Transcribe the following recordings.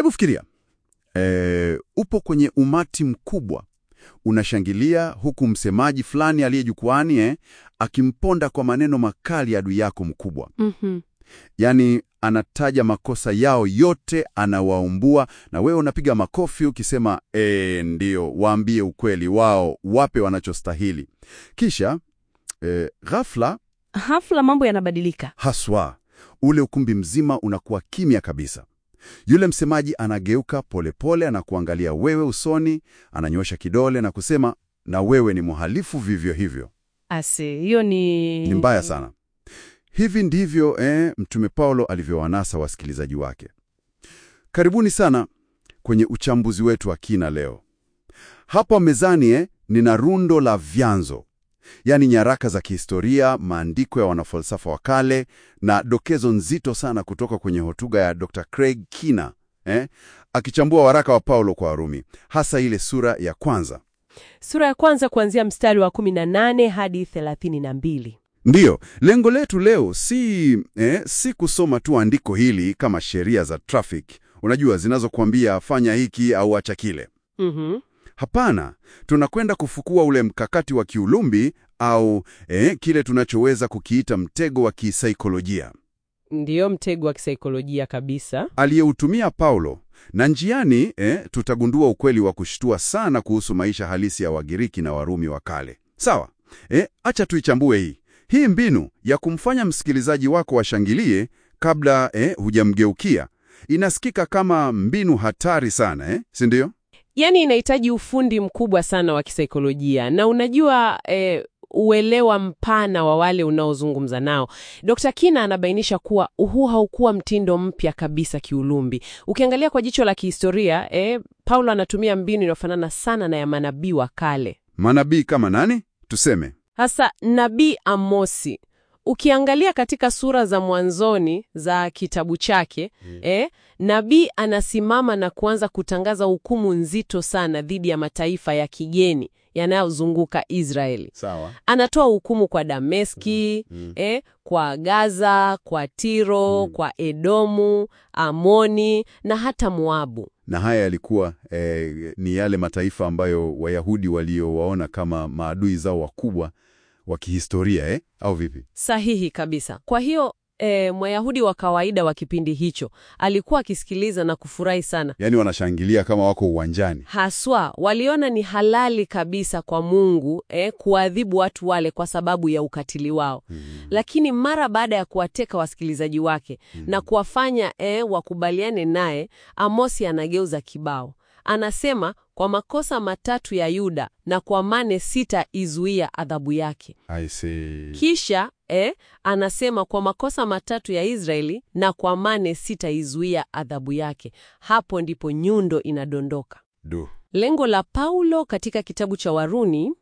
Hebu fikiria e, upo kwenye umati mkubwa unashangilia, huku msemaji fulani aliye jukwani eh, akimponda kwa maneno makali adui yako mkubwa. Mhm. Yaani anataja makosa yao yote, anawaumbua, na wewe unapiga makofi ukisema e, ndio, waambie ukweli wao, wape wanachostahili. Kisha e, ghafla Hafla mambo yanabadilika. haswa ule ukumbi mzima unakuwa kimya kabisa. Yule msemaji anageuka polepole, anakuangalia wewe usoni, ananyosha kidole na kusema, na wewe ni mhalifu vivyo hivyo. Ase, hiyo ni Ni mbaya sana. Hivi ndivyo eh, Mtume Paulo alivyowanasa wasikilizaji wake. Karibuni sana kwenye uchambuzi wetu wa kina leo. Hapa mezani eh, nina rundo la vyanzo, yaani nyaraka za kihistoria, maandiko ya wanafalsafa wa kale na dokezo nzito sana kutoka kwenye hotuba ya Dr. Craig Kina eh, akichambua waraka wa Paulo kwa Warumi, hasa ile sura ya kwanza. Sura ya kwanza kuanzia mstari wa 18 hadi 32. Ndiyo, lengo letu leo si, eh, si kusoma tu andiko hili kama sheria za traffic, unajua zinazokuambia fanya hiki au acha kile. Mhm. Hapana, tunakwenda kufukua ule mkakati wa kiulumbi au eh, kile tunachoweza kukiita mtego wa kisaikolojia Ndiyo mtego wa kisaikolojia kabisa. aliyeutumia Paulo, na njiani eh, tutagundua ukweli wa kushtua sana kuhusu maisha halisi ya Wagiriki na Warumi wa kale. Sawa, eh, acha tuichambue hii hii mbinu ya kumfanya msikilizaji wako washangilie kabla eh, hujamgeukia. Inasikika kama mbinu hatari sana eh, si ndio? Yaani inahitaji ufundi mkubwa sana wa kisaikolojia na unajua eh, uelewa mpana wa wale unaozungumza nao. Dr. Kina anabainisha kuwa huu haukuwa mtindo mpya kabisa kiulumbi. Ukiangalia kwa jicho la kihistoria, eh, Paulo anatumia mbinu inayofanana sana na ya manabii wa kale. Manabii kama nani? Tuseme Hasa nabii Amosi. Ukiangalia katika sura za mwanzoni za kitabu chake eh, nabii anasimama na kuanza kutangaza hukumu nzito sana dhidi ya mataifa ya kigeni yanayozunguka Israeli. sawa. Anatoa hukumu kwa Dameski, eh, kwa Gaza, kwa Tiro, kwa Edomu, Amoni na hata Moabu. Na haya yalikuwa eh, ni yale mataifa ambayo Wayahudi waliowaona kama maadui zao wakubwa wa kihistoria eh? Au vipi? Sahihi kabisa. Kwa hiyo e, Mwayahudi wa kawaida wa kipindi hicho alikuwa akisikiliza na kufurahi sana. Yaani wanashangilia kama wako uwanjani. Haswa waliona ni halali kabisa kwa Mungu e, kuadhibu watu wale kwa sababu ya ukatili wao. Lakini mara baada ya kuwateka wasikilizaji wake na kuwafanya e, wakubaliane naye, Amosi anageuza kibao. Anasema kwa makosa matatu ya Yuda na kwa mane sita izuia adhabu yake. I see. Kisha eh, anasema kwa makosa matatu ya Israeli na kwa mane sitaizuia adhabu yake. Hapo ndipo nyundo inadondoka. Du. Lengo la Paulo katika kitabu cha Warumi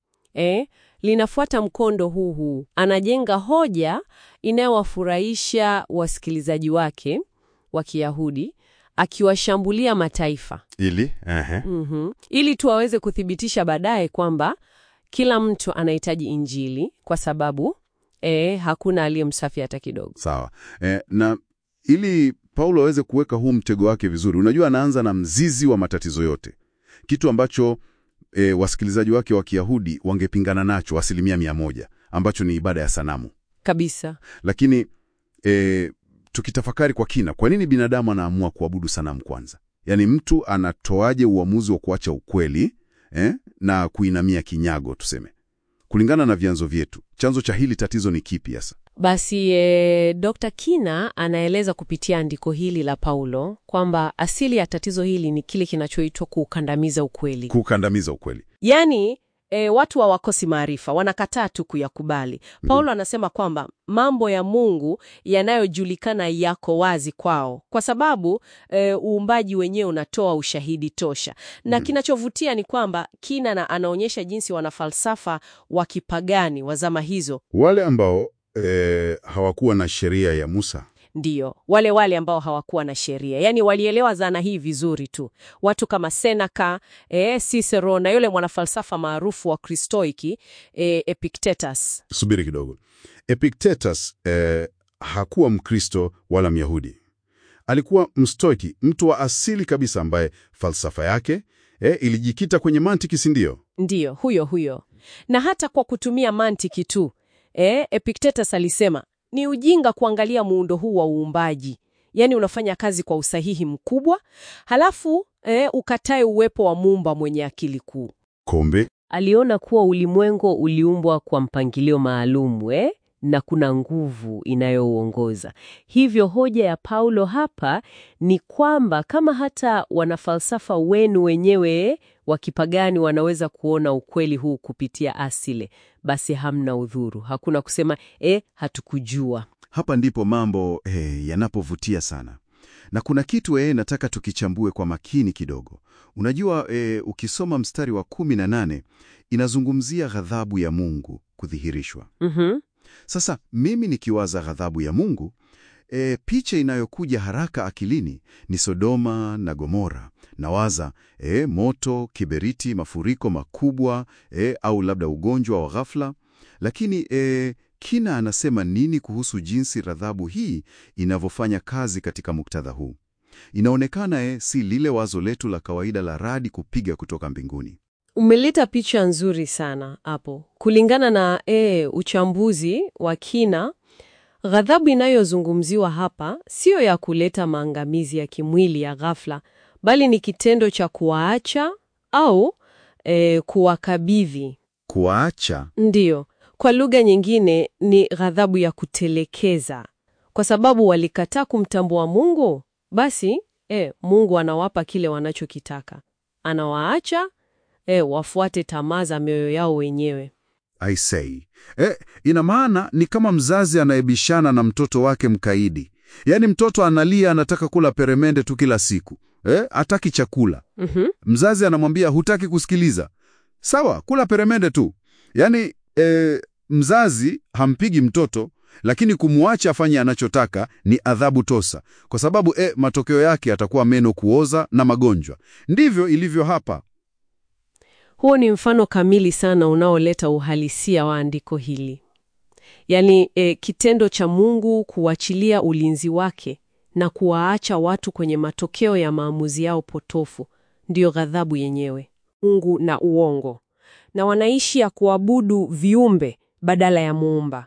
eh, linafuata mkondo huu huu. Anajenga hoja inayowafurahisha wasikilizaji wake wa Kiyahudi akiwashambulia mataifa Ili ehe. Mhm. ili tu aweze kuthibitisha baadaye kwamba kila mtu anahitaji Injili kwa sababu eh, hakuna aliye msafi hata kidogo. Sawa. Eh, na ili Paulo aweze kuweka huu mtego wake vizuri, unajua anaanza na mzizi wa matatizo yote, kitu ambacho eh, wasikilizaji wake wa Kiyahudi wangepingana nacho asilimia mia moja, ambacho ni ibada ya sanamu. Kabisa. Lakini eh, tukitafakari kwa kina, kwa nini binadamu anaamua kuabudu sanamu kwanza? Yaani mtu anatoaje uamuzi wa kuacha ukweli eh, na kuinamia kinyago tuseme? Kulingana na vyanzo vyetu, chanzo cha hili tatizo ni kipi hasa? Basi e, Dr. Kina anaeleza kupitia andiko hili la Paulo kwamba asili ya tatizo hili ni kile kinachoitwa kuukandamiza ukweli. Kukandamiza ukweli. Yaani e, watu hawakosi maarifa, wanakataa tu kuyakubali. Paulo anasema kwamba mambo ya Mungu yanayojulikana yako wazi kwao, kwa sababu e, uumbaji wenyewe unatoa ushahidi tosha. Na kinachovutia ni kwamba Kina na anaonyesha jinsi wanafalsafa wa kipagani wa zama hizo Wale ambao eh, hawakuwa na sheria ya Musa Ndiyo, wale wale ambao hawakuwa na sheria, yaani walielewa dhana hii vizuri tu. Watu kama Seneca, eh, Cicero na yule mwanafalsafa maarufu wa Kristoiki eh, Epictetus. Subiri kidogo. Epictetus eh, hakuwa Mkristo wala Myahudi. alikuwa mstoiki, mtu wa asili kabisa, ambaye falsafa yake eh, ilijikita kwenye mantiki, si ndio? Ndiyo, huyo huyo. Na hata kwa kutumia mantiki tu e, Epictetus alisema ni ujinga kuangalia muundo huu wa uumbaji, yaani unafanya kazi kwa usahihi mkubwa, halafu e, ukatae uwepo wa muumba mwenye akili kuu. Kombe Aliona kuwa ulimwengu uliumbwa kwa mpangilio maalum eh, na kuna nguvu inayouongoza. Hivyo hoja ya Paulo hapa ni kwamba kama hata wanafalsafa wenu wenyewe wa kipagani wanaweza kuona ukweli huu kupitia asile, basi hamna udhuru. Hakuna kusema eh, hatukujua. Hapa ndipo mambo eh, yanapovutia sana, na kuna kitu eh, nataka tukichambue kwa makini kidogo. Unajua eh, ukisoma mstari wa kumi na nane inazungumzia ghadhabu ya Mungu kudhihirishwa. Mhm. Sasa mimi nikiwaza ghadhabu ya Mungu e, picha inayokuja haraka akilini ni Sodoma na Gomora. Nawaza e, moto, kiberiti, mafuriko makubwa e, au labda ugonjwa wa ghafla. Lakini e, Kina anasema nini kuhusu jinsi ghadhabu hii inavyofanya kazi katika muktadha huu? Inaonekana e, si lile wazo letu la kawaida la radi kupiga kutoka mbinguni. Umeleta picha nzuri sana hapo. Kulingana na e, uchambuzi wa kina, ghadhabu inayozungumziwa hapa siyo ya kuleta maangamizi ya kimwili ya ghafla, bali ni kitendo cha kuwaacha au e, kuwakabidhi. Kuwaacha Ndiyo, kwa lugha nyingine ni ghadhabu ya kutelekeza, kwa sababu walikataa kumtambua Mungu. Basi e, Mungu anawapa kile wanachokitaka, anawaacha e, wafuate tamaa za mioyo yao wenyewe. I say. Eh, ina maana ni kama mzazi anayebishana na mtoto wake mkaidi. Yaani mtoto analia anataka kula peremende tu kila siku. Eh, hataki chakula. Mhm. Mzazi anamwambia hutaki kusikiliza. Sawa, kula peremende tu. Yaani eh, mzazi hampigi mtoto lakini kumwacha afanye anachotaka ni adhabu tosa, kwa sababu eh, matokeo yake atakuwa meno kuoza na magonjwa. Ndivyo ilivyo hapa. Huo ni mfano kamili sana unaoleta uhalisia wa andiko hili, yaani e, kitendo cha Mungu kuachilia ulinzi wake na kuwaacha watu kwenye matokeo ya maamuzi yao potofu, ndiyo ghadhabu yenyewe. Mungu na uongo, na wanaishi ya kuabudu viumbe badala ya Muumba.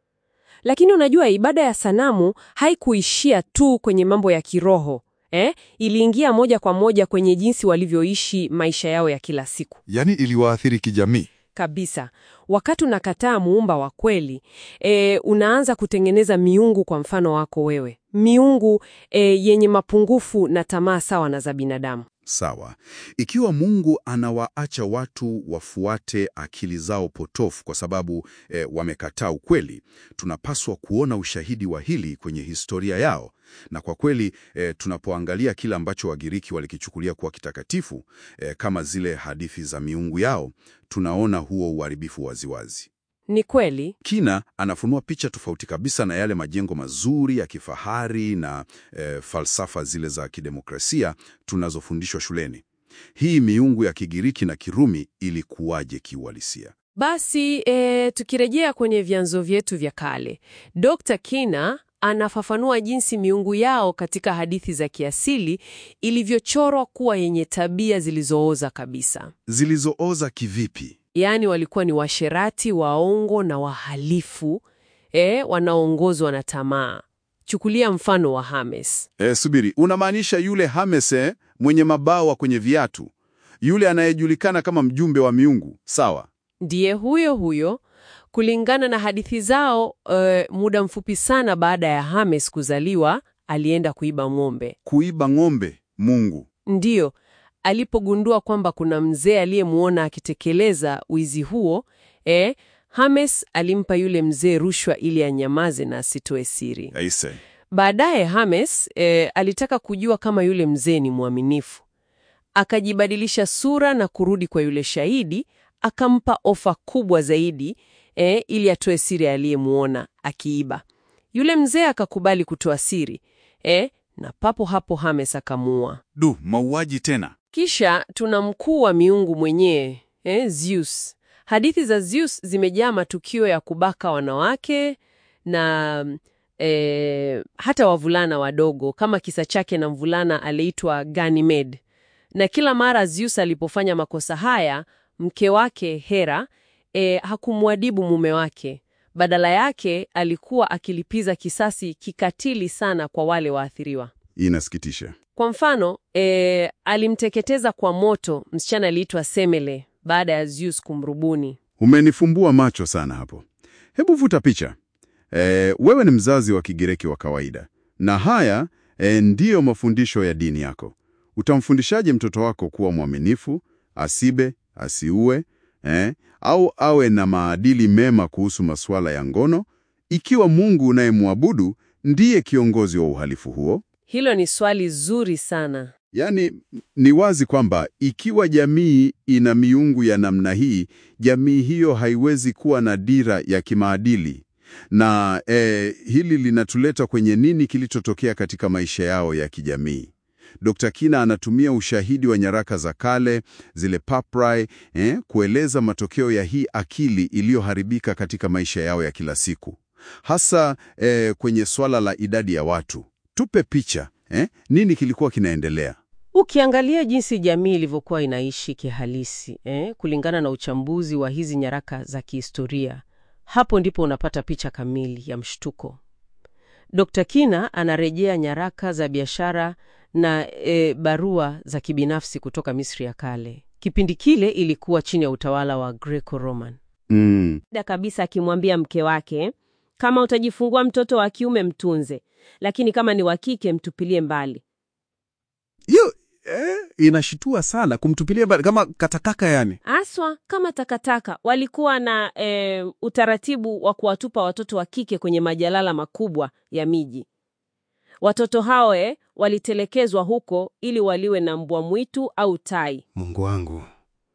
Lakini unajua, ibada ya sanamu haikuishia tu kwenye mambo ya kiroho eh? Iliingia moja kwa moja kwenye jinsi walivyoishi maisha yao ya kila siku Yaani iliwaathiri kijamii. kabisa. Wakati unakataa muumba wa kweli e, unaanza kutengeneza miungu kwa mfano wako wewe, miungu e, yenye mapungufu na tamaa sawa na za binadamu. Sawa. Ikiwa Mungu anawaacha watu wafuate akili zao potofu kwa sababu eh, wamekataa ukweli, tunapaswa kuona ushahidi wa hili kwenye historia yao. Na kwa kweli eh, tunapoangalia kile ambacho Wagiriki walikichukulia kuwa kitakatifu eh, kama zile hadithi za miungu yao, tunaona huo uharibifu waziwazi. Ni kweli Kina anafunua picha tofauti kabisa na yale majengo mazuri ya kifahari na e, falsafa zile za kidemokrasia tunazofundishwa shuleni. Hii miungu ya Kigiriki na Kirumi ilikuwaje kiuhalisia? Basi e, tukirejea kwenye vyanzo vyetu vya kale, Dr. Kina anafafanua jinsi miungu yao katika hadithi za kiasili ilivyochorwa kuwa yenye tabia zilizooza kabisa. Zilizooza kivipi? Yaani walikuwa ni washerati, waongo na wahalifu e, wanaoongozwa na tamaa. Chukulia mfano wa Hermes. E, subiri, unamaanisha yule Hermes eh, mwenye mabawa kwenye viatu, yule anayejulikana kama mjumbe wa miungu? Sawa. Ndiye huyo huyo. Kulingana na hadithi zao, e, muda mfupi sana baada ya Hermes kuzaliwa, alienda kuiba ng'ombe. Kuiba ng'ombe Mungu. Ndiyo, alipogundua kwamba kuna mzee aliyemwona akitekeleza wizi huo, e, Hermes alimpa yule mzee rushwa ili anyamaze na asitoe siri. Aise. Baadaye Hermes e, alitaka kujua kama yule mzee ni mwaminifu. Akajibadilisha sura na kurudi kwa yule shahidi, akampa ofa kubwa zaidi e, ili atoe siri aliyemwona akiiba. Yule mzee akakubali kutoa siri e, na papo hapo Hermes akamuua. Du, mauaji tena. Kisha tuna mkuu wa miungu mwenyewe eh, Zeus. Hadithi za Zeus zimejaa matukio ya kubaka wanawake na e, hata wavulana wadogo, kama kisa chake na mvulana aliitwa Ganymede. Na kila mara Zeus alipofanya makosa haya, mke wake Hera e, hakumwadhibu mume wake. Badala yake alikuwa akilipiza kisasi kikatili sana kwa wale waathiriwa. Inasikitisha. Kwa mfano e, alimteketeza kwa moto msichana aliitwa Semele baada ya Zeus kumrubuni. Umenifumbua macho sana hapo. Hebu vuta picha. E, wewe ni mzazi wa Kigiriki wa kawaida, na haya e, ndiyo mafundisho ya dini yako. Utamfundishaje mtoto wako kuwa mwaminifu, asibe, asiue, eh, au awe na maadili mema kuhusu masuala ya ngono, ikiwa Mungu unayemwabudu ndiye kiongozi wa uhalifu huo? Hilo ni swali zuri sana. Yaani, ni wazi kwamba ikiwa jamii ina miungu ya namna hii, jamii hiyo haiwezi kuwa na dira ya kimaadili. Na eh, hili linatuleta kwenye nini kilichotokea katika maisha yao ya kijamii. Dr. Kina anatumia ushahidi wa nyaraka za kale, zile papyri, eh, kueleza matokeo ya hii akili iliyoharibika katika maisha yao ya kila siku, hasa eh, kwenye swala la idadi ya watu. Tupe picha eh, nini kilikuwa kinaendelea? Ukiangalia jinsi jamii ilivyokuwa inaishi kihalisi eh, kulingana na uchambuzi wa hizi nyaraka za kihistoria, hapo ndipo unapata picha kamili ya mshtuko. Dr. Kina anarejea nyaraka za biashara na e, barua za kibinafsi kutoka Misri ya kale. Kipindi kile ilikuwa chini ya utawala wa Greco-Roman. Mm. da kabisa akimwambia mke wake, kama utajifungua mtoto wa kiume mtunze, lakini kama ni wa kike mtupilie mbali. Hiyo eh, inashitua sana kumtupilia mbali kama katakaka yani. Aswa kama takataka. Walikuwa na e, utaratibu wa kuwatupa watoto wa kike kwenye majalala makubwa ya miji. Watoto hao eh, walitelekezwa huko ili waliwe na mbwa mwitu au tai, Mungu wangu.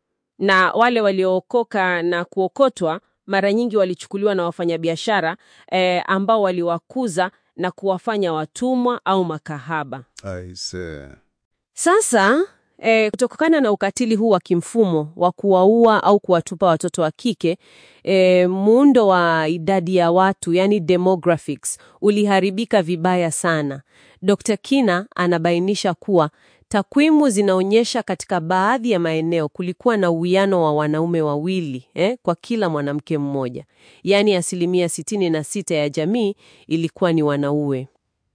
na wale waliookoka na kuokotwa mara nyingi walichukuliwa na wafanyabiashara eh, ambao waliwakuza na kuwafanya watumwa au makahaba. Aise. Sasa eh, kutokana na ukatili huu wa kimfumo wa kuwaua au kuwatupa watoto wa kike eh, muundo wa idadi ya watu yani demographics uliharibika vibaya sana. Dr. Kina anabainisha kuwa takwimu zinaonyesha katika baadhi ya maeneo kulikuwa na uwiano wa wanaume wawili eh, kwa kila mwanamke mmoja, yaani asilimia 66 ya jamii ilikuwa ni wanaume.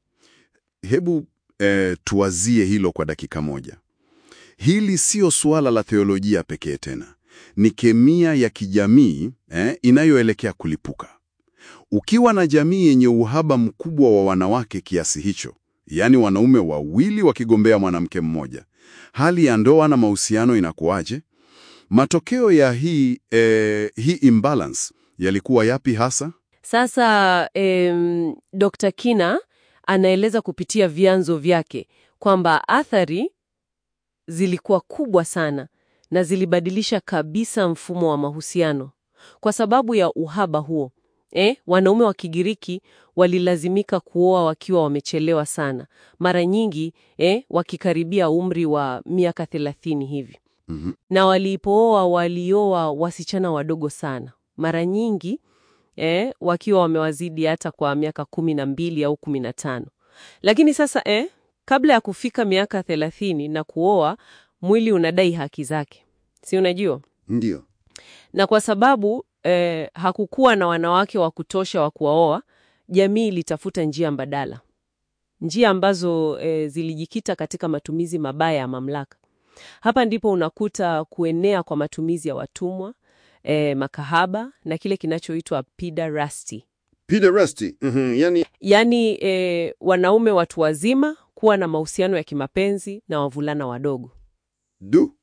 Hebu eh, tuwazie hilo kwa dakika moja. Hili sio suala la theolojia pekee tena, ni kemia ya kijamii eh, inayoelekea kulipuka. Ukiwa na jamii yenye uhaba mkubwa wa wanawake kiasi hicho, yaani wanaume wawili wakigombea mwanamke mmoja, hali ya ndoa na mahusiano inakuwaje? Matokeo ya hii, eh, hii imbalance yalikuwa yapi hasa? Sasa em, Dr. Kina anaeleza kupitia vyanzo vyake kwamba athari zilikuwa kubwa sana na zilibadilisha kabisa mfumo wa mahusiano. Kwa sababu ya uhaba huo, eh, wanaume wa Kigiriki walilazimika kuoa wakiwa wamechelewa sana, mara nyingi eh, wakikaribia umri wa miaka thelathini hivi Mhm. na walipooa walioa wasichana wadogo sana, mara nyingi eh, wakiwa wamewazidi hata kwa miaka kumi na mbili au kumi na tano. Lakini sasa eh, kabla ya kufika miaka thelathini na kuoa, mwili unadai haki zake, si unajua? Ndio. Na kwa sababu eh, hakukuwa na wanawake wa kutosha wa kuwaoa, jamii ilitafuta njia mbadala, njia ambazo eh, zilijikita katika matumizi mabaya ya mamlaka. Hapa ndipo unakuta kuenea kwa matumizi ya watumwa, eh, makahaba na kile kinachoitwa pederasty, Pederasty. Mhm, yani yaani eh, wanaume watu wazima kuwa na mahusiano ya kimapenzi na wavulana wadogo. du.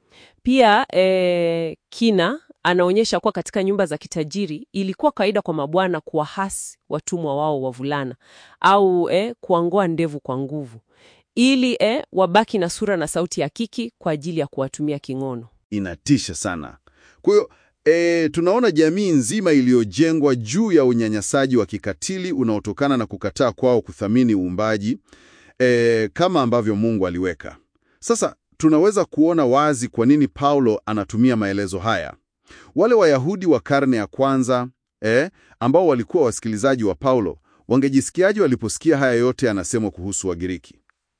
Pia eh, Kina anaonyesha kuwa katika nyumba za kitajiri ilikuwa kawaida kwa mabwana kuwahasi watumwa wao wavulana au eh, kuangoa ndevu kwa nguvu ili eh, wabaki na sura na sauti ya kiki kwa ajili ya kuwatumia kingono. Inatisha sana. Kwa hiyo e, tunaona jamii nzima iliyojengwa juu ya unyanyasaji wa kikatili unaotokana na kukataa kwao kuthamini uumbaji e, kama ambavyo Mungu aliweka. Sasa tunaweza kuona wazi kwa nini Paulo anatumia maelezo haya. Wale Wayahudi wa karne ya kwanza e, ambao walikuwa wasikilizaji wa Paulo wangejisikiaje waliposikia haya yote yanasemwa kuhusu Wagiriki?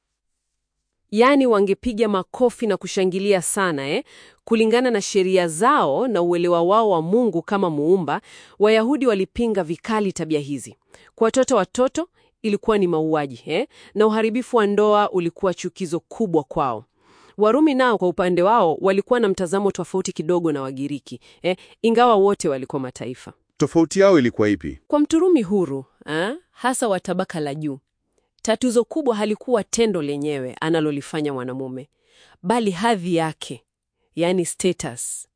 Yaani wangepiga makofi na kushangilia sana eh? Kulingana na sheria zao na uelewa wao wa Mungu kama muumba, Wayahudi walipinga vikali tabia hizi. Kwa watoto watoto ilikuwa ni mauaji eh? Na uharibifu wa ndoa ulikuwa chukizo kubwa kwao. Warumi nao kwa upande wao walikuwa na mtazamo tofauti kidogo na Wagiriki eh? Ingawa wote walikuwa mataifa. Tofauti yao ilikuwa ipi? Kwa Mturumi huru eh? hasa wa tabaka la juu, tatizo kubwa halikuwa tendo lenyewe analolifanya mwanamume, bali hadhi yake, yani status.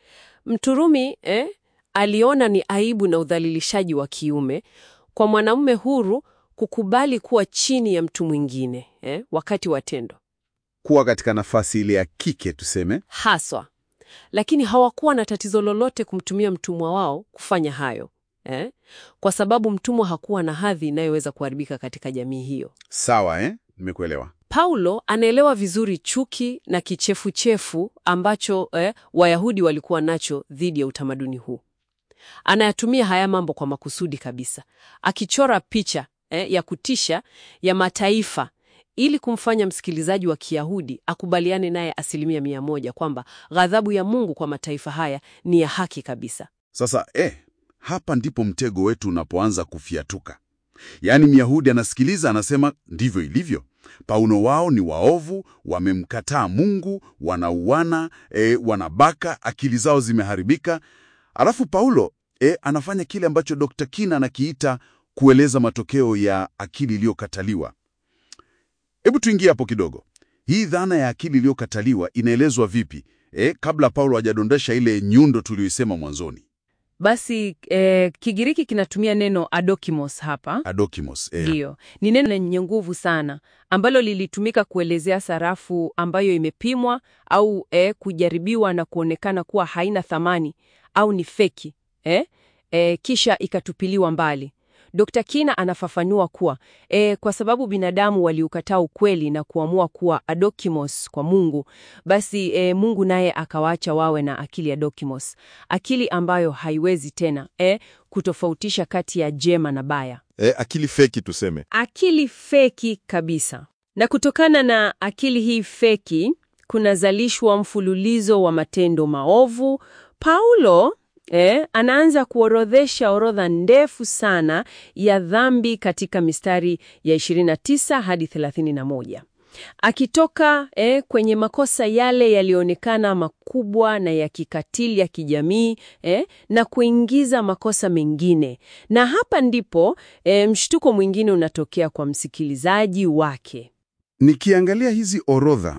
Mturumi eh? aliona ni aibu na udhalilishaji wa kiume kwa mwanamume huru kukubali kuwa chini ya mtu mwingine eh? wakati wa tendo Kuwa katika nafasi ile ya kike tuseme. haswa, lakini hawakuwa na tatizo lolote kumtumia mtumwa wao kufanya hayo eh? kwa sababu mtumwa hakuwa na hadhi inayoweza kuharibika katika jamii hiyo. Sawa eh? Nimekuelewa. Paulo anaelewa vizuri chuki na kichefuchefu ambacho eh, Wayahudi walikuwa nacho dhidi ya utamaduni huu. Anayatumia haya mambo kwa makusudi kabisa, akichora picha eh, ya kutisha ya mataifa ili kumfanya msikilizaji wa Kiyahudi akubaliane naye asilimia mia moja kwamba ghadhabu ya Mungu kwa mataifa haya ni ya haki kabisa. Sasa eh, hapa ndipo mtego wetu unapoanza kufiatuka. Yaani Myahudi anasikiliza, anasema ndivyo ilivyo. Paulo wao ni waovu, wamemkataa Mungu, wanauana, e, wanabaka, akili zao zimeharibika. Alafu Paulo e, anafanya kile ambacho Dr. Kina anakiita kueleza matokeo ya akili iliyokataliwa. Hebu tuingie hapo kidogo. Hii dhana ya akili iliyokataliwa inaelezwa vipi e, kabla Paulo hajadondesha ile nyundo tuliyoisema mwanzoni? Basi eh, Kigiriki kinatumia neno adokimos hapa. Adokimos. E, Ndiyo, ni neno lenye nguvu sana ambalo lilitumika kuelezea sarafu ambayo imepimwa au eh, kujaribiwa na kuonekana kuwa haina thamani au ni feki eh, eh, kisha ikatupiliwa mbali. Dr. Kina anafafanua kuwa eh, kwa sababu binadamu waliukataa ukweli na kuamua kuwa adokimos kwa Mungu, basi eh, Mungu naye akawaacha wawe na akili adokimos, akili ambayo haiwezi tena eh, kutofautisha kati ya jema na baya E, akili feki tuseme. akili feki kabisa. Na kutokana na akili hii feki kunazalishwa mfululizo wa matendo maovu. Paulo eh, anaanza kuorodhesha orodha ndefu sana ya dhambi katika mistari ya 29 hadi 31 akitoka eh, kwenye makosa yale yaliyoonekana makubwa na ya kikatili ya kijamii eh, na kuingiza makosa mengine. Na hapa ndipo eh, mshtuko mwingine unatokea kwa msikilizaji wake. Nikiangalia hizi orodha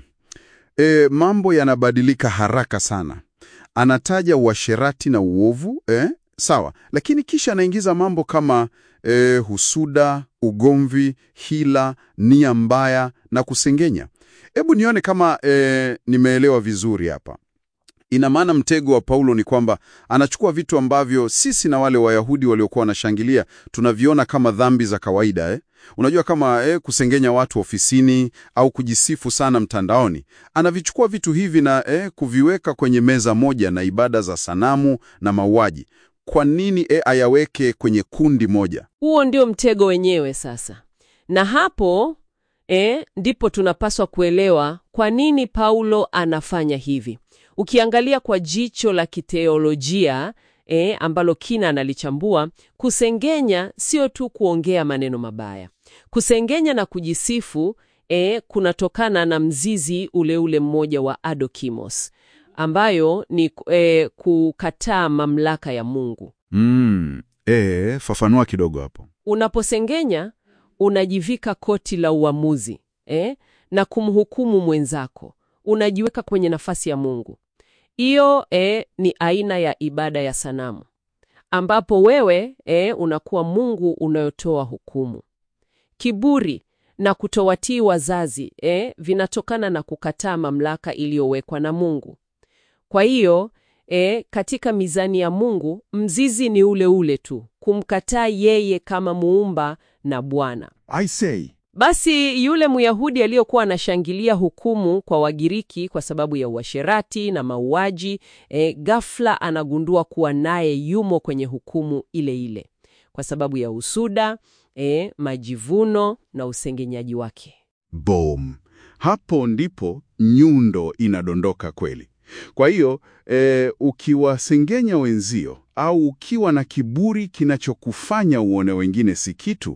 e, mambo yanabadilika haraka sana. Anataja uasherati na uovu eh, sawa, lakini kisha anaingiza mambo kama e, husuda, ugomvi, hila, nia mbaya na kusengenya. Hebu nione kama e, nimeelewa vizuri hapa. Ina maana mtego wa Paulo ni kwamba anachukua vitu ambavyo sisi na wale Wayahudi waliokuwa wanashangilia tunaviona kama dhambi za kawaida eh? Unajua kama eh, kusengenya watu ofisini au kujisifu sana mtandaoni. Anavichukua vitu hivi na eh, kuviweka kwenye meza moja na ibada za sanamu na mauaji. Kwa nini eh, ayaweke kwenye kundi moja? Huo ndio mtego wenyewe sasa, na hapo eh, ndipo tunapaswa kuelewa kwa nini Paulo anafanya hivi. Ukiangalia kwa jicho la kiteolojia eh, ambalo kina analichambua, kusengenya sio tu kuongea maneno mabaya. Kusengenya na kujisifu eh, kunatokana na mzizi ule ule mmoja wa adokimos, ambayo ni eh, kukataa mamlaka ya Mungu. Mm, eh, fafanua kidogo hapo. Unaposengenya unajivika koti la uamuzi eh, na kumhukumu mwenzako, unajiweka kwenye nafasi ya Mungu. Hiyo eh, ni aina ya ibada ya sanamu, ambapo wewe eh, unakuwa Mungu unayotoa hukumu. Kiburi na kutowatii wazazi eh, vinatokana na kukataa mamlaka iliyowekwa na Mungu. Kwa hiyo E, katika mizani ya Mungu mzizi ni ule ule tu, kumkataa yeye kama muumba na Bwana. I say. Basi yule Myahudi aliyokuwa anashangilia hukumu kwa Wagiriki kwa sababu ya uasherati na mauaji, e, ghafla anagundua kuwa naye yumo kwenye hukumu ile ile. kwa sababu ya usuda, e, majivuno na usengenyaji wake. Boom. Hapo ndipo nyundo inadondoka kweli. Kwa hiyo e, ukiwasengenya wenzio au ukiwa na kiburi kinachokufanya uone wengine si kitu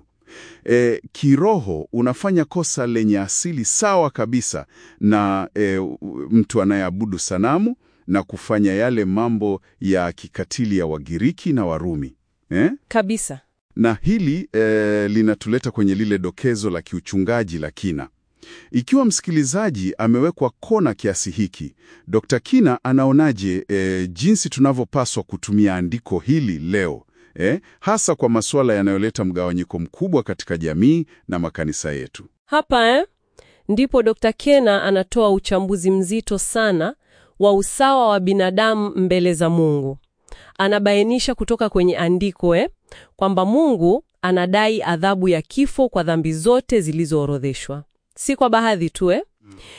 e, kiroho unafanya kosa lenye asili sawa kabisa na e, mtu anayeabudu sanamu na kufanya yale mambo ya kikatili ya Wagiriki na Warumi eh? Kabisa. Na hili e, linatuleta kwenye lile dokezo la kiuchungaji la kina. Ikiwa msikilizaji amewekwa kona kiasi hiki, Dr. Kina anaonaje e, jinsi tunavyopaswa kutumia andiko hili leo e, hasa kwa masuala yanayoleta mgawanyiko mkubwa katika jamii na makanisa yetu? Hapa eh, ndipo Dr. Kena anatoa uchambuzi mzito sana wa usawa wa binadamu mbele za Mungu. Anabainisha kutoka kwenye andiko eh, kwamba Mungu anadai adhabu ya kifo kwa dhambi zote zilizoorodheshwa, si kwa baadhi tu eh.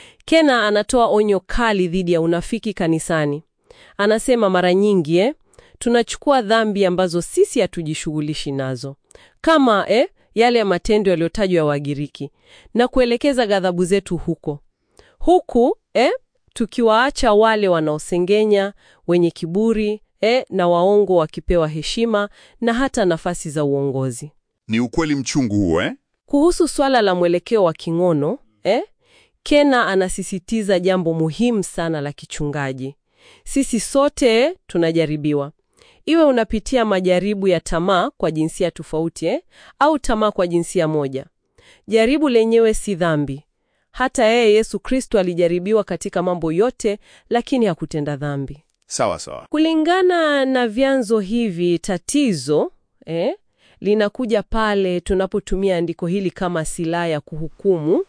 Kena anatoa onyo kali dhidi ya unafiki kanisani. Anasema mara nyingi eh, tunachukua dhambi ambazo sisi hatujishughulishi nazo kama eh, yale ya matendo yaliyotajwa ya Wagiriki na kuelekeza ghadhabu zetu huko huku eh, tukiwaacha wale wanaosengenya, wenye kiburi eh, na waongo wakipewa heshima na hata nafasi za uongozi. Ni ukweli mchungu huo eh? Kuhusu swala la mwelekeo wa king'ono eh, Kena anasisitiza jambo muhimu sana la kichungaji. Sisi sote tunajaribiwa, iwe unapitia majaribu ya tamaa kwa jinsia tofauti eh, au tamaa kwa jinsia moja. Jaribu lenyewe si dhambi. Hata yeye Yesu Kristo alijaribiwa katika mambo yote, lakini hakutenda dhambi. Sawa sawa. Kulingana na vyanzo hivi, tatizo eh, linakuja pale tunapotumia andiko hili kama silaha ya kuhukumu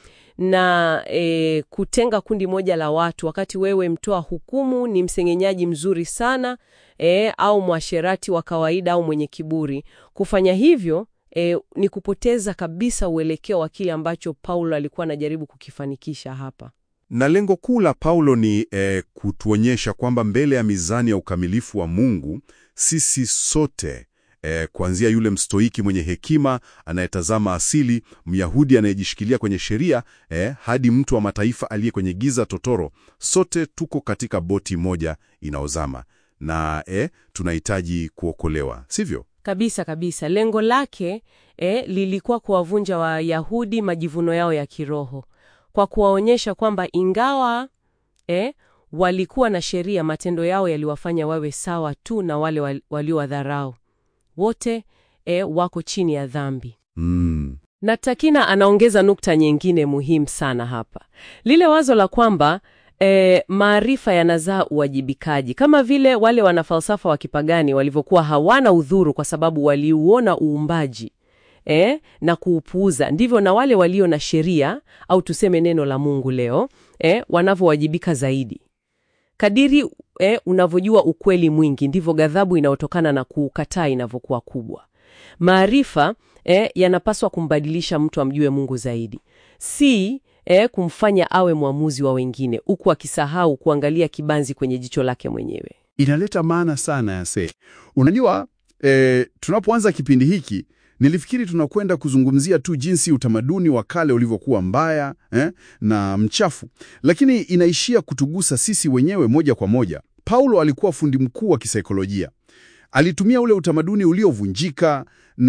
na eh, kutenga kundi moja la watu, wakati wewe mtoa hukumu ni msengenyaji mzuri sana eh, au mwasherati wa kawaida au mwenye kiburi. Kufanya hivyo eh, ni kupoteza kabisa uelekeo wa kile ambacho Paulo alikuwa anajaribu kukifanikisha hapa. Na lengo kuu la Paulo ni eh, kutuonyesha kwamba mbele ya mizani ya ukamilifu wa Mungu sisi sote eh, kuanzia yule mstoiki mwenye hekima anayetazama asili, Myahudi anayejishikilia kwenye sheria eh, hadi mtu wa mataifa aliye kwenye giza totoro, sote tuko katika boti moja inaozama na eh, tunahitaji kuokolewa, sivyo? Kabisa kabisa. Lengo lake eh, lilikuwa kuwavunja Wayahudi majivuno yao ya kiroho kwa kuwaonyesha kwamba ingawa eh, walikuwa na sheria, matendo yao yaliwafanya wawe sawa tu na wale wal- waliowadharau. Wote eh, wako chini ya dhambi. Mm. Na Takina anaongeza nukta nyingine muhimu sana hapa, lile wazo la kwamba e, maarifa yanazaa uwajibikaji, kama vile wale wanafalsafa wa kipagani walivyokuwa hawana udhuru kwa sababu waliuona uumbaji e, na kuupuuza, ndivyo na wale walio na sheria au tuseme neno la Mungu leo e, wanavyowajibika zaidi. Kadiri e, unavyojua ukweli mwingi, ndivyo ghadhabu inayotokana na kuukataa inavyokuwa kubwa. Maarifa eh, yanapaswa kumbadilisha mtu amjue Mungu zaidi, si eh, kumfanya awe mwamuzi wa wengine, huku akisahau kuangalia kibanzi kwenye jicho lake mwenyewe. Inaleta maana sana ya se. Unajua e, tunapoanza kipindi hiki nilifikiri tunakwenda kuzungumzia tu jinsi utamaduni wa kale ulivyokuwa mbaya eh, na mchafu, lakini inaishia kutugusa sisi wenyewe moja kwa moja. Paulo alikuwa fundi mkuu wa kisaikolojia. Alitumia ule utamaduni uliovunjika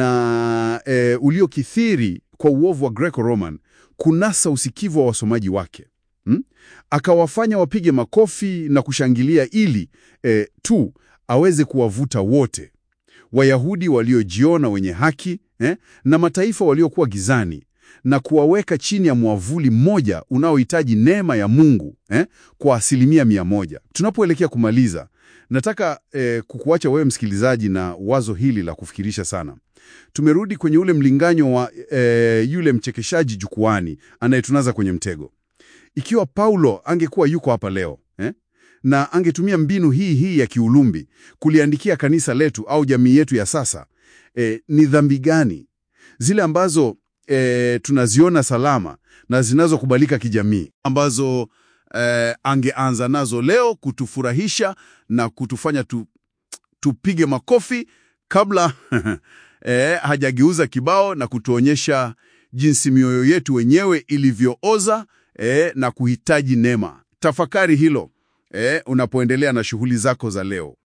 na e, uliokithiri kwa uovu wa Greco-Roman kunasa usikivu wa wasomaji wake hmm? Akawafanya wapige makofi na kushangilia ili e, tu aweze kuwavuta wote, Wayahudi waliojiona wenye haki eh, na mataifa waliokuwa gizani na kuwaweka chini ya mwavuli mmoja unaohitaji neema ya Mungu eh, kwa asilimia mia moja. Tunapoelekea kumaliza, nataka eh, kukuacha wewe msikilizaji na wazo hili la kufikirisha sana. Tumerudi kwenye ule mlinganyo wa eh, yule mchekeshaji jukwani anayetunaza kwenye mtego. Ikiwa Paulo angekuwa yuko hapa leo eh, na angetumia mbinu hii hii ya kiulumbi kuliandikia kanisa letu au jamii yetu ya sasa, eh, ni dhambi gani zile ambazo e, tunaziona salama na zinazokubalika kijamii ambazo e, angeanza nazo leo kutufurahisha na kutufanya tu, tupige makofi kabla eh, hajageuza kibao na kutuonyesha jinsi mioyo yetu wenyewe ilivyooza eh, na kuhitaji neema. Tafakari hilo eh, unapoendelea na shughuli zako za leo.